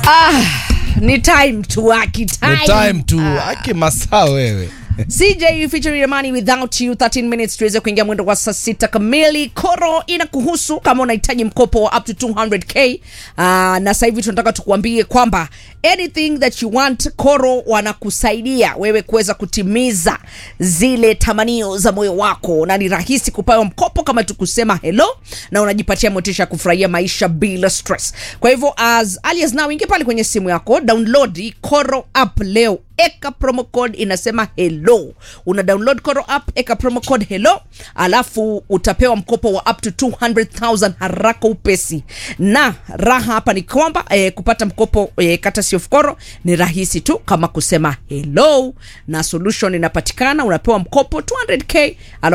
Ah, ni time tu aki time. Ni time tu Ah. aki masaa wewe CJ featuring Amani without you 13 minutes tuweze kuingia mwendo wa saa sita kamili. Koro inakuhusu kama unahitaji mkopo wa up to 200k. Uh, na sasa hivi tunataka tukuambie kwamba anything that you want, Koro wanakusaidia wewe kuweza kutimiza zile tamanio za moyo wako, na ni rahisi kupewa mkopo kama tukusema hello, na unajipatia motisha ya kufurahia maisha bila stress. Kwa hivyo as early as now, ingia pale kwenye simu yako, download Koro app leo eka promo code inasema hello una download koro app eka promo code hello alafu utapewa mkopo wa up to 200000 haraka upesi na raha hapa ni kwamba eh, kupata mkopo eh, kata of koro ni rahisi tu kama kusema hello na solution inapatikana unapewa mkopo 200k alafu